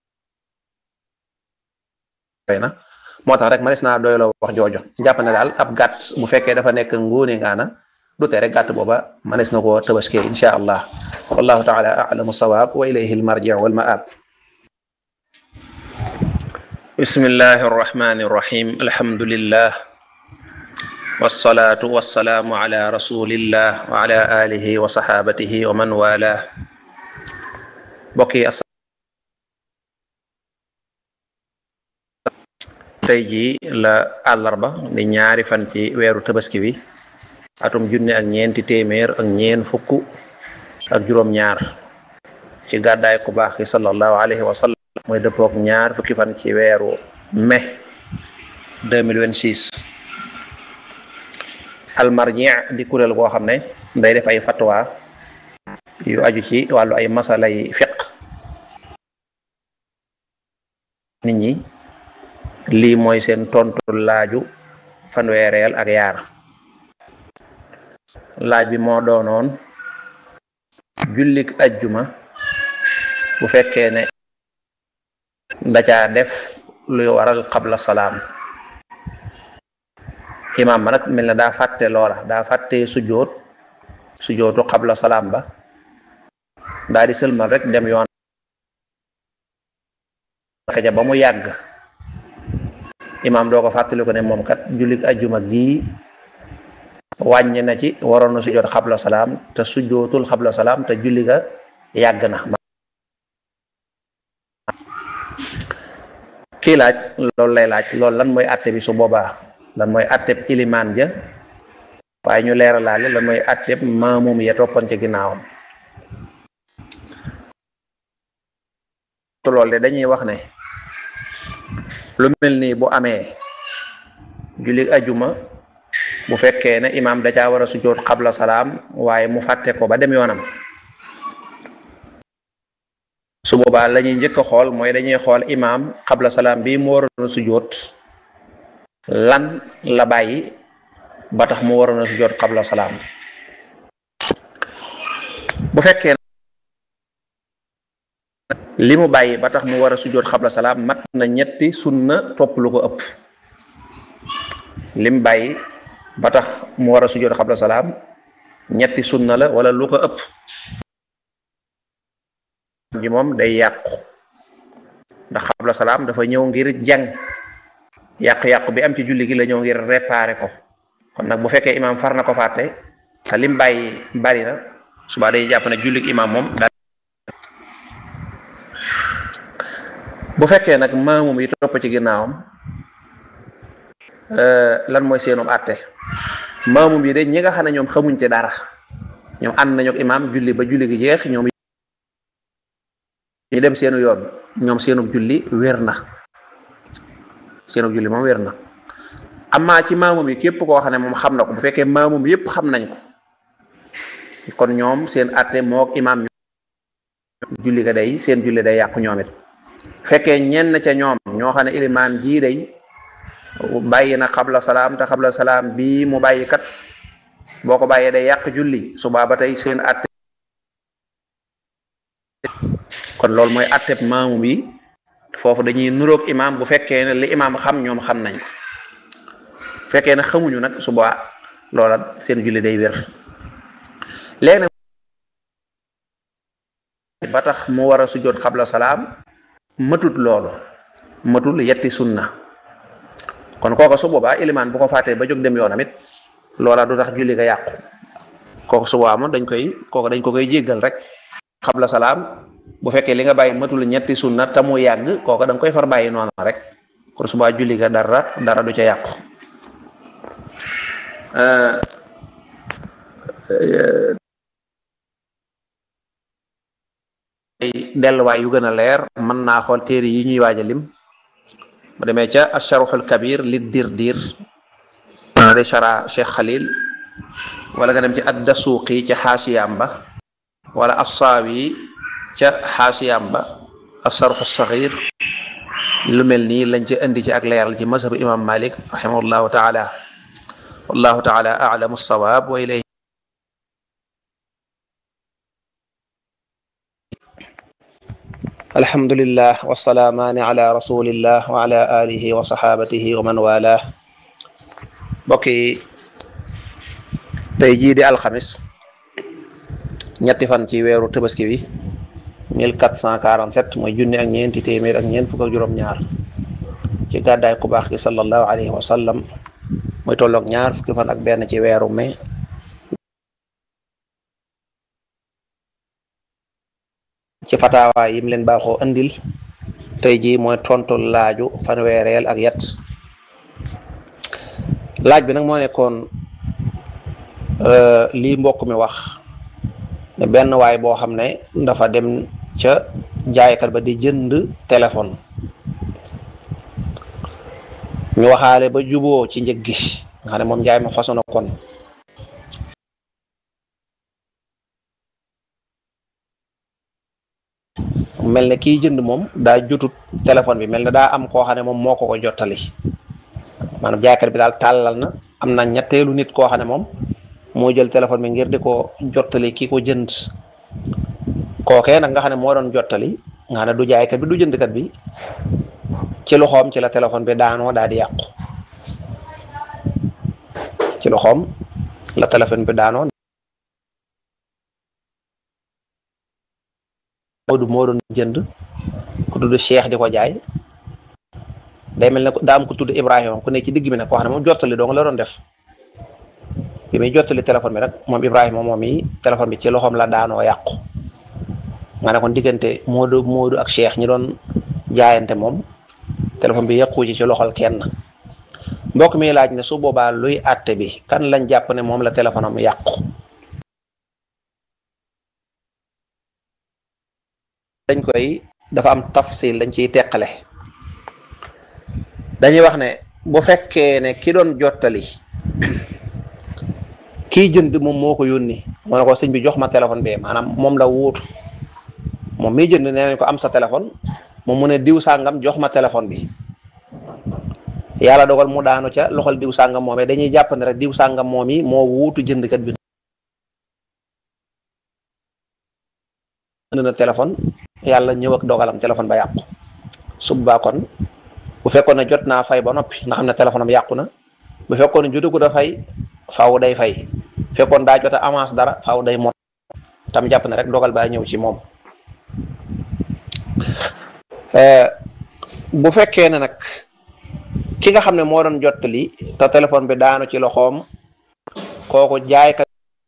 na moo tax rek manes naa doyloo wax joojo jàpp ne daal ab gàtt bu fekkee dafa nekk nguuni ngaana du tee rek gàtt booba manes na koo tabaskee insha allah wallahu taala alamu sawaab wa ilayhi almarji wal maab bismillahi arrahmani arrahim alhamdulillah wassalatu wassalaamu ala rasulillah wa ala alihi wa sahabatihi wa man wala bokki tey jii la àllarba di ñaari fan ci weeru tabaski bi atum junne ak ñeenti téeméer ak ñeen fukk ak juróom-ñaar ci gàddaay ku baax ki sallallahu alayhi wa sallam mooy dëppook ñaar fukki fan ci weeru mai 2026 almarji di kuréel goo xam ne day def ay fatwa yu aju ci wàllu ay masalay fiq nit ñi lii mooy seen tontu laaju fanweereel ak yaar laaj bi moo doonoon jullik ajjuma bu fekkee ne ndacaa def luy waral qabla salaam imaam ma nag mel na daa fàtte loola daa fàtte sujjoot sujjootu qabla salaam ba daa di sëlmal rek dem yoon ja ba mu yàgg imaam doo ko fàttali ko ne moom kat jullit ajjuma gii wàññi na ci waroon na sujjoot xabla salaam te sujjootul xabla salaam te julli ga yàgg na kii laaj loolu lay laaj loolu lan mooy atte bi su boobaa lan mooy atteb ilimaan ja waaye ñu leeralaale lan mooy atteb maamum ya toppan ci ginnaawam loolu de dañuy wax ne lu mel nii bu amee julli ajuma bu fekkee ne imaam da caa war a sujjoot xabla salaam waaye mu fàtte ko ba dem yoonam su boobaa la ñuy njëkk a xool mooy dañuy xool imaam xabla salaam bi mu waroon a sujjoot lan la bàyyi ba tax mu waroon a sujjoot xabla salaam bu fekkee li mu bàyyi ba tax mu war a sujjoot xabla salaam mat na ñetti sunna topp lu ko ëpp li mu bàyyi ba tax mu war a sujjoot xabla salaam ñetti sunna la wala lu ko ëpp ji moom day yàqu ndax xabla salaam dafa ñëw ngir jàng yàqu-yàqu bi am ci julli gi la ñëw ngir réparer ko kon nag bu fekkee imaam far na ko fàtte te lim bàyyi bari na suba day jàpp ne jullig imaam moom daal bu fekkee nag maamum yi topp ci ginnaawam lan mooy seenum àtte maamum yi de ñi nga xam ne ñoom xamuñ ci dara ñoom ànd nañu ak imaam julli ba julli gi jeex ñoom ñu dem seenu yoon ñoom seenu julli wér na seenu julli moom wér na amaa ci maamum yi képp koo xam ne moom xam na ko bu fekkee maamum yépp xam nañ ko kon ñoom seen àtte mook imaam julli ga day seen julli day yàqu ñoom it fekkee ñenn ca ñoom ñoo xam ne ilimaan jii day bàyyi na xabla salaam te xabla salaam bii mu bàyyi kat boo ko bàyyee day yàq julli subaa ba tey seen atte kon loolu mooy atteb maamum yi foofu dañuy nuroog imaam bu fekkee ne li imaam xam ñoom xam nañ ko fekkee ne xamuñu nag subaa loola seen julli day wér léegi nag ba tax mu war a sujjoot xabla salaam matut loolu matul yetti sunna kon kooka su boobaa ilimaan bu ko fàttee ba jóg dem yoonam it loola du tax julli ga yàqu kooka su boobaa moom dañ koy kooka dañ ko koy jéggal rek xabla salaam bu fekkee li nga bàyyi matul ñetti sunna te mu yàgg kooka da nga koy far bàyyi noonu rek kon su boobaa julli ga dara dara du ca yàqu ay delluwaay yu gën a leer mën naa xool téere yi ñuy waaj a lim bu demee ca asharuxul kabir li dir dir mana de shara cheikh xalil wala nga dem ci addasuuqi ca xaasiyam ba wala assaawi ca xaasiyam ba asharuxu saxir lu mel nii lañ ci indi ci ak leeral ci mazhabu imam malik rahimahullahu taala wallahu taala alamu sawaab wa ilayhi alhamdulillah wasalaamaani ala rasulillah wa ala alihi wa saxaabatihi wa man wala mbokk yi tey jii di alxamis ñetti fan ci weeru tabaski wi 1447 mooy junni ak ñeenti téeméer ak ñeent fukk ak juróom-ñaar ci gàddaay ku baax gi sallallahu alayhi wa sallam mooy tolloog ñaar fukki fan ak benn ci weeru mai ci fataawaay yim leen baaxoo andil tey jii mooy tontu laaju fanweereel ak yat laaj bi nag moo nekkoon lii mbokk mi wax ne benn waay boo xam ne dafa dem ca jaaykat ba di jënd téléphone ñu waxaale ba juboo ci njëg gi nga xam ne moom jaay ma façon kon mel ne kiy jënd moom daa jotut téléphone bi mel ne daa am koo xam ne moom moo ko ko jottali maanaam jaaykat bi daal tàllal na am na ñetteelu nit koo xam ne moom moo jël téléphone bi ngir di ko jottali ki ko jënd kookee nag nga xam ne moo doon jottali nga xam ne du jaaykat bi du jëndkat bi ci loxoom ci la téléphone bi daanoo daa di yàqu ci loxoom la téléphone bi daanoo Moodu moo doon jënd ku tudd Cheikh di ko jaay day mel ne daa am ku tudd Ibrahima ku ne ci digg bi nag koo xam ne moom jottali dong la doon def bi muy jottali téléphone bi nag moom Ibrahima moom yi téléphone bi ci loxoom la daanoo yàqu nga ne kon diggante Moodu Moodu ak Cheikh ñi doon jaayante moom téléphone bi yàqu ci ci loxol kenn mbokk mi laaj ne su boobaa luy àtte bi kan lañ jàpp ne moom la téléphone am yàqu. dañ koy dafa am tafsil dañ ciy teqale dañuy wax ne bu fekkee ne ki doon jottali kii jënd moom moo ko yónni moo ne ko sëñ bi jox ma téléphone bi maanaam moom la wuutu moom miy jënd nee nañ ko am sa téléphone moom mu ne diw sàngam jox ma téléphone bi yàlla dogal mu daanu ca loxol diw sàngam moomee dañuy jàpp ne rek diw sàngam moom yi moo wuutu jëndkat bi na téléphone yàlla ñëw ak dogalam téléphone ba yàqu suba kon bu fekkoon ne jot naa fay ba noppi nga xam ne téléphone am yàqu na bu fekkoon ne jotagu da fay faaw day fay fekkoon daa jot a avance dara faaw day mot tam jàpp ne rek dogal baa ñëw ci moom bu fekkee ne nag ki nga xam ne moo doon jottali te téléphone bi daanu ci loxoom kooku jaaykat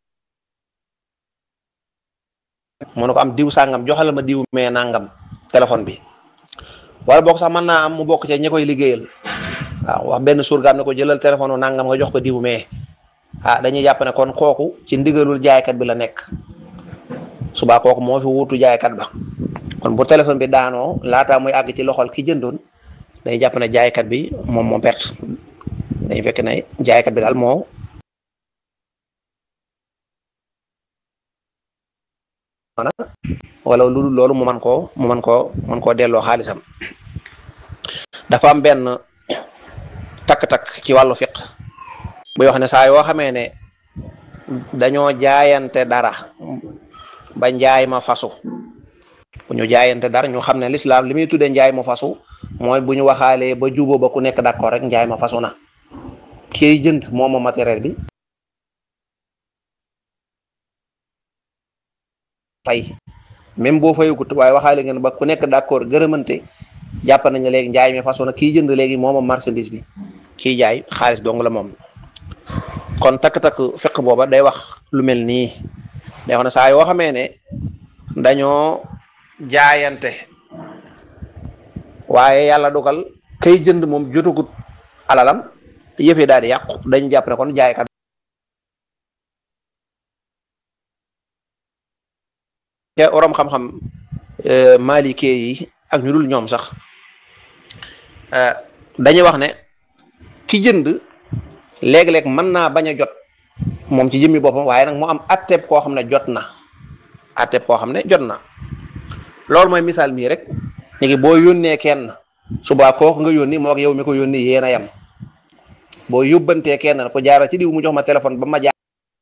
mu ne ko am diw sàngam joxal ma diw mee nangam téléphone bi wala boog sax mën naa am mu bokk ca ñi koy liggéeyal waaw wax benn surgaam ne ko jëlal téléphone nangam nga jox ko diw mee ah dañuy jàpp ne kon kooku ci ndigalul jaaykat bi la nekk subaa kooku moo fi wuutu jaaykat ba kon bu téléphone bi daanoo laataa muy àgg ci loxol ki jëndoon dañuy jàpp ne jaaykat bi moom moo perte dañuy fekk ne jaaykat bi daal moo wala lu dul loolu mu man koo mu man koo man koo delloo xaalisam dafa am benn takk-takk ci wàllu fiq buy wax ne saa yoo xamee ne dañoo jaayante dara ba njaay ma fasu bu ñu jaayante dara ñu xam ne lislaam li muy tuddee njaay ma fasu mooy bu ñu waxaalee ba juboo ba ku nekk d'accord rek njaay ma fasu na kiy jënd moom moom matériel bi fay même boo fayagut waaye waxaale ngeen ba ku nekk d'accord gërëmante jàpp nañ ne léegi njaay mi façon na kii jënd léegi moomam marchandise bi kii jaay xaalis dong la moom kon takk-takk fiq booba day wax lu mel nii day wax ne saa yoo xamee ne dañoo jaayante waaye yàlla dogal kay jënd moom jotagut alalam yëfee daal di yàqu dañu jàpp ne kon jaaykat te orom xam-xam malike yi ak ñu dul ñoom sax dañuy wax ne ki jënd léeg-léeg mën naa bañ a jot moom ci jëmmi boppam waaye nag mu am atteb koo xam ne jot na atteb koo xam ne jot na loolu mooy misaal mii rek léegi boo yónnee kenn suba kooku nga yónni moo ak yow mi ko yónni yéen a yem boo yóbbantee kenn ko jaara ci diw mu jox ma téléphone ba ma jaar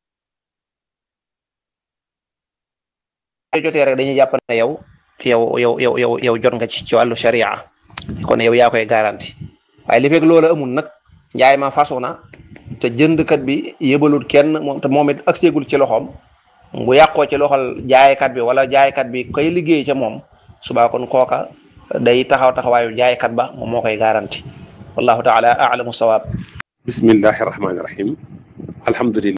jotee rek dañuy jàpp ne yow yow yow yow yow yow jot nga ci ci wàllu sharia kon yow yaa koy garanti waaye li fekk loola amul nag njaay ma fasu na te jëndkat bi yëbalul kenn moom te moom it agseegul ci loxoom bu yàqoo ci loxol jaaykat bi wala jaaykat bi koy liggéey ca moom subaa kon kooka day taxaw taxawaayu jaaykat ba moom moo koy garanti wallahu taala alamu sawaab bismillahi rahmaani rahim alhamdulillah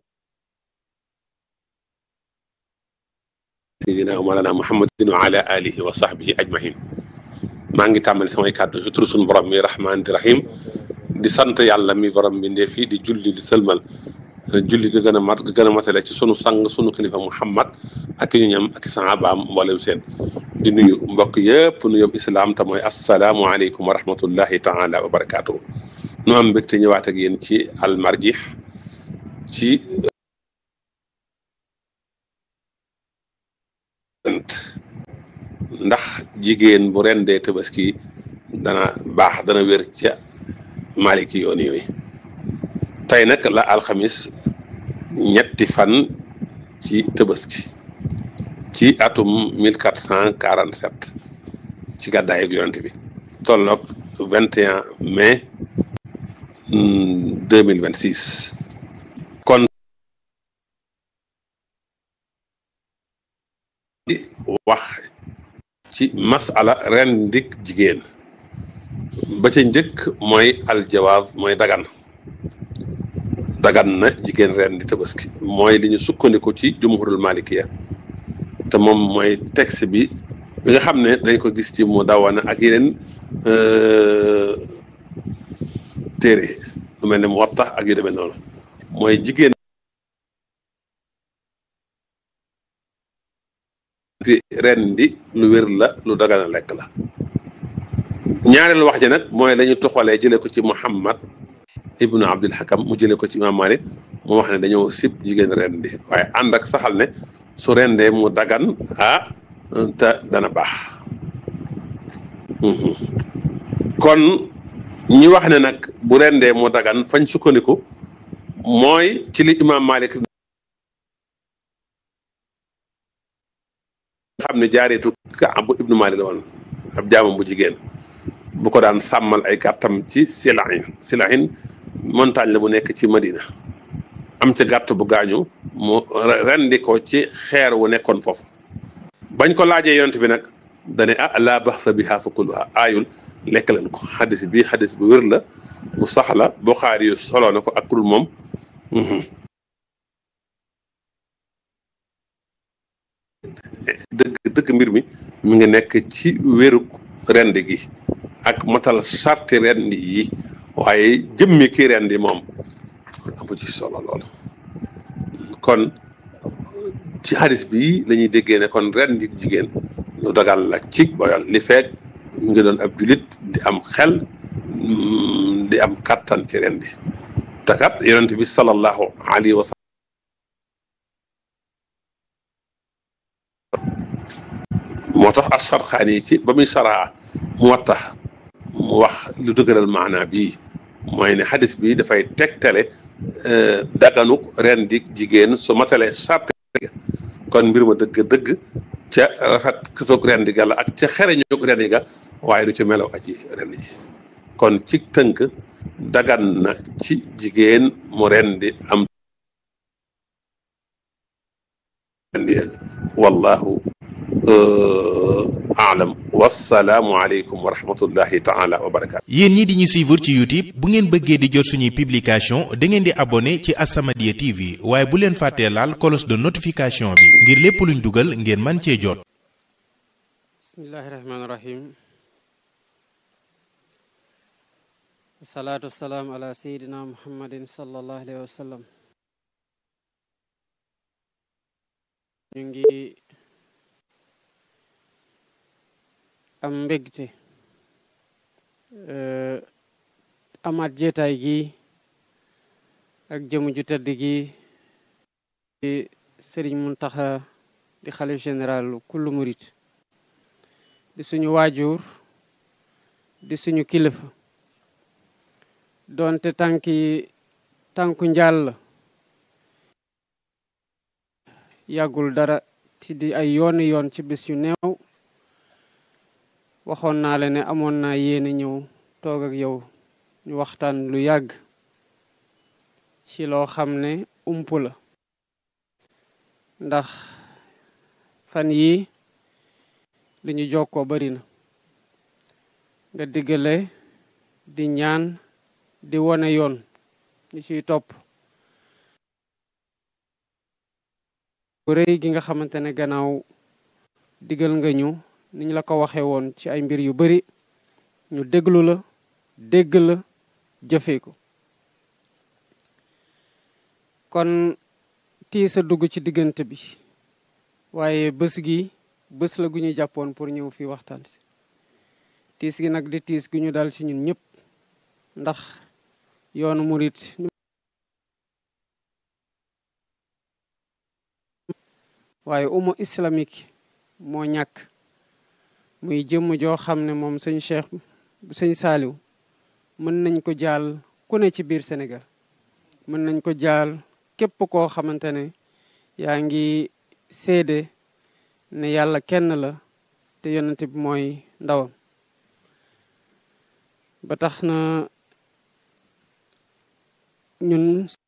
sayidina wa mawlana muhammadin wa ala alihi wa sahbihi ajmahin maa ngi tàmbali samay kàddu ci turu sunu borom mi rahmaani rahim di sant yàlla mi borom bi ndee fii di julli di sëlmal julli ga gën a mat ga gën a matale ci sunu sang sunu kilifa muhammad ak ñu ñam ak sahabaam mboolem seen di nuyu mbokk yëpp nu yób islaam te mooy assalaamu aleykum wa rahmatullahi taala wa barakaatu nu am mbégte ñëwaat ak yéen ci almarjih ci ndax jigéen bu rendee tabaski dana baax dana wér ca maliki yoon yooyu tey nag la alxamis ñetti fan ci tabaski ci atum mille quatre cent quarante sept ci gàddaay ak yonent bi tolloog vingt et un mai deux mille vingt six kon wax ci masala ren ndik jigéen ba ca njëkk mooy aljawaab mooy dagan dagan na jigéen ren di tabaski mooy li ñu sukkandiku ci jumhurul malikiya te moom mooy texte bi bi nga xam ne dañ ko gis ci mu dawana ak yeneen téere lu mel ne mu wattax ak yu demee noonu mooy jigéen ren di lu wér la lu dagana lekk la ñaareelu wax ji nag mooy la ñu toxalee jëlee ko ci Muhammad ibnu Abdul Hakam mu jëlee ko ci Imam Malik mu wax ne dañoo sib jigéen ren di waaye ànd ak saxal ne su rendee mu dagan ah te dana baax kon ñi wax ne nag bu rendee moo dagan fañ sukkandiku mooy ci li imaam Malik nga xam ne jaareetu Kaab bu ibnu Malik la woon ab jaamam bu jigéen bu ko daan sàmmal ay gàttam ci Silahin Silahin montagne la bu nekk ci Madina am ca gàtt bu gaañu mu rendi ko ci xeer wu nekkoon foofu bañ ko laajee yonent bi nag dane ah laa baxsa biha fa kuluha aayul lekk leen ko xadis bi xadis bu wér la bu sax la Buxaari yu soloo na ko ak kurul moom dëgg dëgg mbir mi mi ngi nekk ci wérug rendi gi ak matal sarti rendi yi waaye jëmmi ki rendi moom amu ci solo lool kon ci xadis bi la ñuy déggee ne kon rendi jigéen lu dagal la ci boyal li feeg ñu ngi doon ab julit di am xel di am kattan ci rendi te kat yonent bi sallallahu alayhi wa sallam moo tax as-Sarxaani yi ci ba muy saraa mu wattax mu wax lu dëgëral maanaa bii mooy ne xadis bi dafay tegtale daganuk rendi jigéen su matalee sart kon mbir ma dëgg-dëgg ca rafet toog rendi ga la ak ca xereñoog rendi ga waaye du ci melaw aji rendi ji kon ci tënk dagan na ci jigéen mu rendi am rendi wallahu aalam wassalaamu aleykum wa rahmatullahi taala wa barakaatu yéen ñi di ñu suivre ci youtube bu ngeen bëggee di jot suñuy publication da ngeen di abonné ci As-Samadiyya TV waaye bu leen fàttee laal cloche de notification bi ngir lépp luñ dugal ngeen man cee jot bismillahi rahmaani rahim salaatu wasalaam ala sayidina muhammadin sallallahu alayhi wa sallam ñu ngi am mbégte amaat jeetaay gi ak jëmu ju tëdd gi di sëriñ Muntaxa di xalif général kullu murit di suñu waajur di suñu kilifa doonte tànki tànku njàll yàggul dara ci di ay yooni yoon ci bis yu neew waxoon naa la ne amoon naa yéene ñëw toog ak yow ñu waxtaan lu yàgg ci loo xam ne ump la ndax fan yii li ñu jokkoo bari na nga diggale di ñaan di wone yoon ñu ciy topp bu rëy gi nga xamante ne gannaaw digal nga ñu niñ la ko waxee woon ci ay mbir yu bari ñu déglu la dégg la jëfee ko kon tiis a dugg ci diggante bi waaye bés gi bés la gu ñu jàppoon pour ñëw fii waxtaan si tiis gi nag di tiis gu ñu dal ci ñun ñëpp ndax yoonu murit waaye umma islamique moo ñàkk muy jëmm joo xam ne moom sëñ Cheikh sëñ Saaliw mën nañ ko jaal ku ne ci biir Sénégal mën nañ ko jaal képp koo xamante ne yaa ngi seede ne yàlla kenn la te yonent bi mooy ndawam ba tax na ñun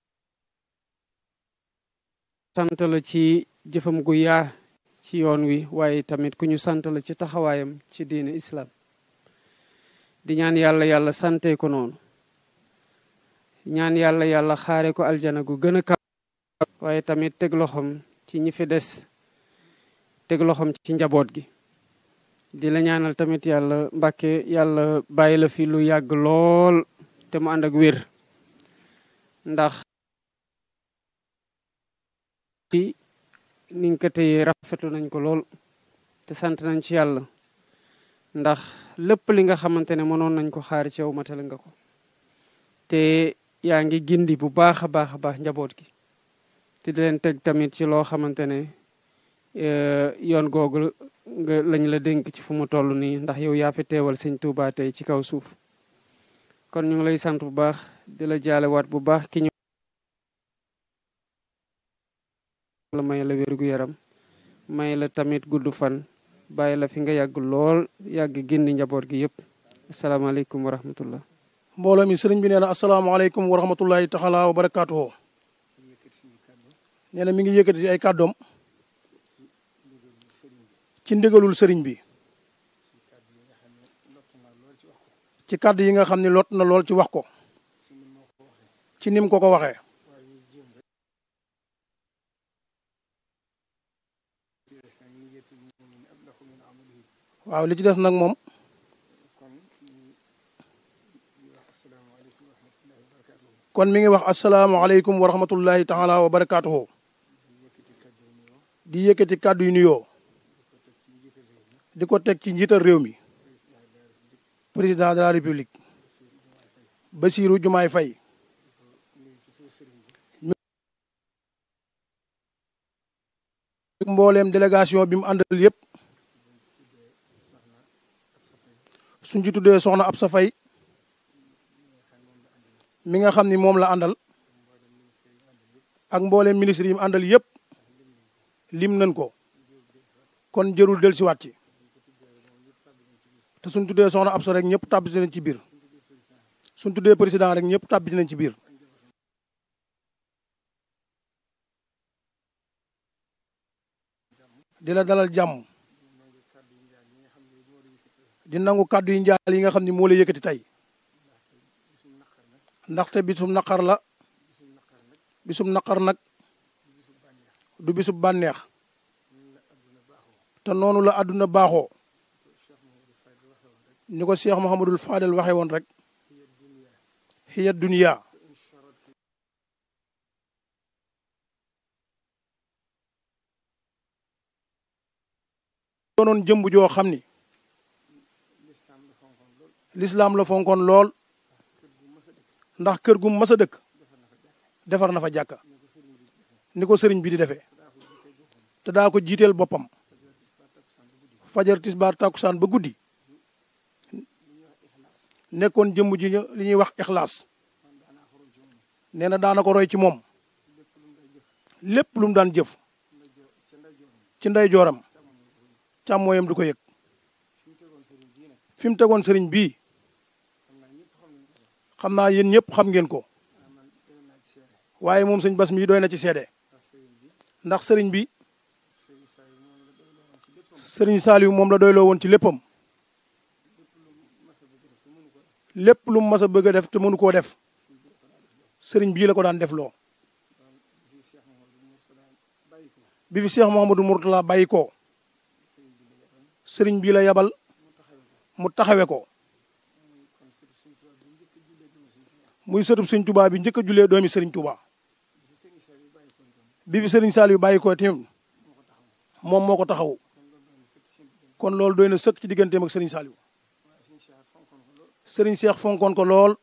sant la ci jëfam gu yaa ci yoon wi waaye tamit ku ñu sant la ci taxawaayam ci diine islam di ñaan yàlla yàlla sante ko noonu ñaan yàlla yàlla xaare ko aljana gu gën a kaw waaye tamit teg loxoom ci ñi fi des teg loxoom ci njaboot gi di la ñaanal tamit yàlla mbàkke yàlla bàyyi la fi lu yàgg lool te mu ànd ak wér ndax ni nga ko téyee rafetlu nañ ko lool te sant nañ ci yàlla ndax lépp li nga xamante ne mënoon nañ ko xaar ci yow matale nga ko te yaa ngi gindi bu baax a baax a baax njaboot gi te di leen teg tamit ci loo xamante ne yoon googu nga lañ la dénk ci fu mu toll nii ndax yow yaa fi teewal sëñ Tuubaa tey ci kaw suuf kon ñu ngi lay sant bu baax di la jaalewaat bu baax ki ñu la may la wérgu yaram may la tamit gudd fan bàyyi la fi nga yàgg lool yàgg gindi njaboot gi yëpp asalaamaaleykum wa rahmatullah mbooloo mi sëriñ bi nee na asalaamaaleykum wa rahmatullahi taala wa barakaatuhu nee na mi ngi yëkkati ay kàddoom ci ndigalul sëriñ bi ci kàddu yi nga xam ne lot na lool ci wax ko ci nim ko ko waxee waaw li ci des nag moom kon mi ngi wax asalaamaaleykum wa rahmatullahi taala wa barakaatuhu di yëkkati kàddu yu nuyoo di ko teg ci njiital réew mi président de la république Bassirou Diomaye Faye mbooleem délégation bi mu àndal yëpp suñ ci tuddee soxna Absa Faye mi nga xam ni moom la àndal ak mbooleem ministre yi mu àndal yëpp lim nañ ko kon jërul del siwaat ci te suñ tuddee soxna Absa rek ñëpp tàbbi nañ ci biir suñ tuddee président rek ñëpp tàbbi nañ ci biir di la dalal jàmm di nangu kàddu yi njaal yi nga xam ni moo la yëkkati tey ndaxte bisum naqar la bisum naqar nag du bisub bànneex te noonu la àdduna baaxoo ni ko Cheikh Mouhamadul Fadel waxee woon rek hiya dunya doonoon jëmb joo xam ni lislaam la fonkoon lool ndax kër gu mas a dëkk defar na fa jàkka ni ko sëriñ bi di defee te daa ko jiiteel boppam fajar tisbaar tàkkusaan ba guddi nekkoon jëmm ji li ñuy wax ixlaas nee na daana ko roy ci moom lépp lu mu daan jëf ci ndey jooram càmmooyam du ko yëg fi mu tegoon sëriñ bii xam naa yéen ñëpp xam ngeen ko waaye moom sëñ bas mi doy na ci seede ndax sëriñ bi sëriñ Saliou moom la doyloo woon ci léppam lépp lu mu mas a bëgg a def te mënu koo def sëriñ bii la ko daan def loo bi fi Cheikh Mouhamadou Mourtala bàyyi ko sëriñ bii la yabal mu taxawe ko muy sëtub sëriñ Touba bi njëkk a jullee doomi sëriñ Touba bi fi sëriñ Saliou bàyyi ko tamit moom moo ko taxaw kon loolu doy na sëkk ci digganteem ak sëriñ Saliou sëriñ Cheikh fonkoon ko lool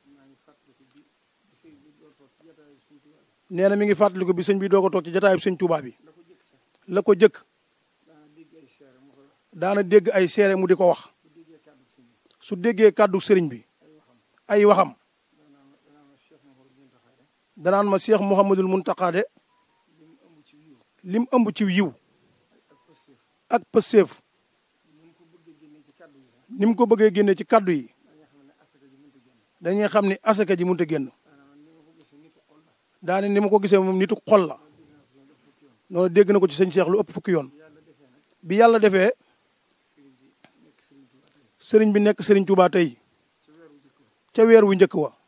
nee na mi ngi fàttaliku bi sëñ bi doo ko toog ci jataayub sëñ Touba bi la ko jëkk daana dégg ay seere mu di ko wax su déggee kàddu sëriñ bi ay waxam danaan ma Cheikh Mouhamadul Mountakha de lim ëmb ci yiw ak pëseef ni mu ko bëggee génne ci kàddu yi dañuy xam ni asaka ji mënut a génn daane ni ma ko gisee moom nitu xol la noonu dégg na ko ci sëñ Cheikh lu ëpp fukki yoon bi yàlla defee sëriñ bi nekk sëriñ Touba tey ca weer wu njëkk wa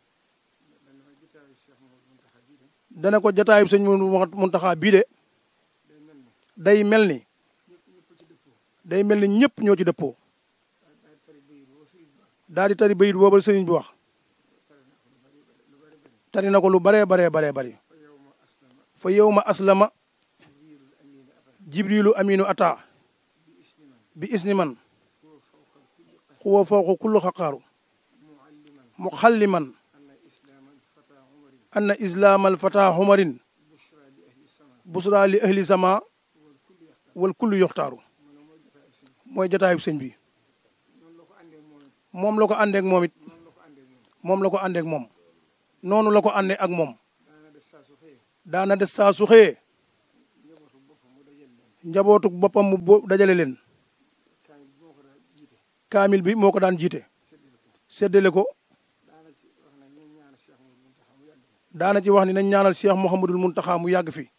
dana ko jataayub sëñ Muntaxa bii de day mel ni day mel ni ñëpp ñoo ci dëppoo daal di tari bayit boobal sëriñ bi wax tari na ko lu baree baree baree bari fa yow ma aslama jibrilu aminu ata bi isni man xuwa fawqa kullu xaqaaru muxalliman anna islaam alfata xumarin busra li ahli sama wal kullu yoxtaaru mooy jotaayub sëñ bi moom la ko àndeek moom it moom la ko àndeek moom noonu la ko àndee ak moom daana des saa su xëyee njabootu boppam mu bo dajale leen kaamil bi moo ko daan jiite séddale ko daana ci wax ni nañ ñaanal Cheikh Mouhamadul Muntaxa mu yàgg fi